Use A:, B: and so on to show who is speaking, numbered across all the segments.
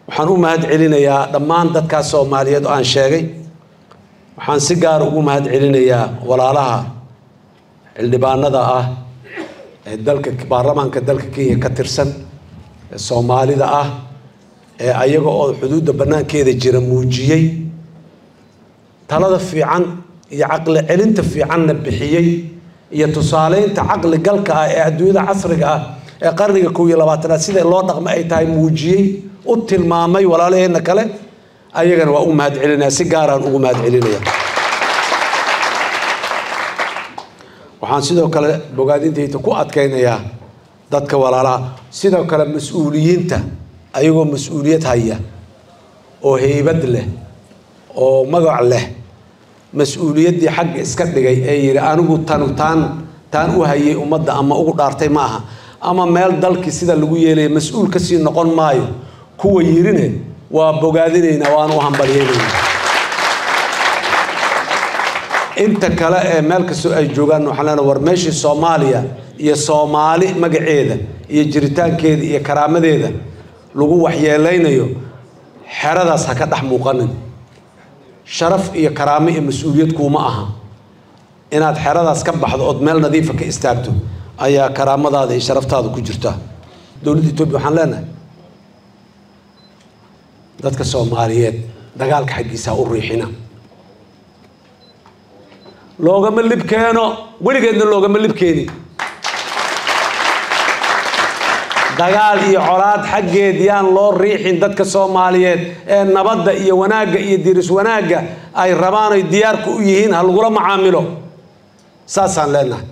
A: waxaan u mahad celinayaa dhammaan dadkaas soomaaliyeed oo aan sheegay waxaan si gaara ugu mahad celinayaa walaalaha xildhibaanada ah ee dalka baarlamaanka dalka kenya ka tirsan ee soomaalida ah ee ayaga oo xuduudda bannaankeeda jira muujiyey talada fiican iyo caqli celinta fiicanna bixiyey iyo tusaaleynta caqli galka ah ee adduunyada casriga ah ee qarniga kow iyo labaatanaad sida loo dhaqmo ay tahay muujiyey u tilmaamay walaalaheenna kale ayagana waa u mahad celinaya si gaaraan ugu mahad celinaya waxaan sidoo kale bogaadintayda ku adkaynayaa dadka walaalaha sidoo kale mas-uuliyiinta ayagoo mas-uuliyad haya oo heybad leh oo magac leh mas-uuliyaddii xagga iska dhigay ee yidhi anigu tanu taan taan u hayay ummadda ama ugu dhaartay ma aha ama meel dalkii sida lagu yeelaya mas-uul kasii noqon maayo kuwa yirine waa bogaadinaynaa waana u hambalyeynayna inta kale ee meel kastoo ay joogaan waxaan leenahay war meeshii soomaaliya iyo soomaali magaceeda iyo jiritaankeeda iyo karaamadeeda lagu waxyeelaynayo xeradaas ha ka dhex muuqanin sharaf iyo karaamo iyo mas-uuliyad kuuma aha inaad xeradaas ka baxdo ood meel nadiifa ka istaagto ayaa karaamadaada iyo sharaftaada ku jirta dowladda etoobiya waxaan leenahay dadka soomaaliyeed dagaalka xaggiisa ha u riixina loogama lib keeno weligeedna loogama lib keeni dagaal iyo colaad xaggeed yaan loo riixin dadka soomaaliyeed ee nabadda iyo wanaagga iyo diris wanaagga ay rabaan oy diyaarka u yihiin ha lagula macaamilo saasaan leenahay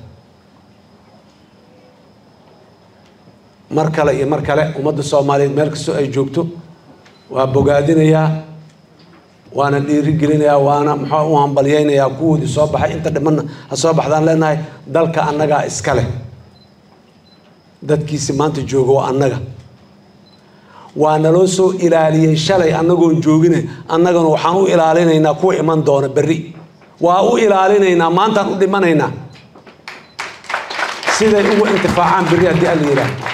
A: mar kale iyo mar kale ummadda soomaaliyeed meel kastoo ay joogto waa bogaadinayaa waana dhiirigelinayaa waana muxuu u hambalyeynayaa kuwoodii soo baxay inta dhimanna ha soo baxdaan leenahay dalka annagaa iska leh dadkiisi maanta jooga waa annaga waa naloo soo ilaaliyey shalay annagoon joogine annagana waxaan u ilaalinaynaa kuwa iman doona berri waa u ilaalinaynaa maantaan u dhimanaynaa siday ugu intifaacaan berri haddii alla yidhaah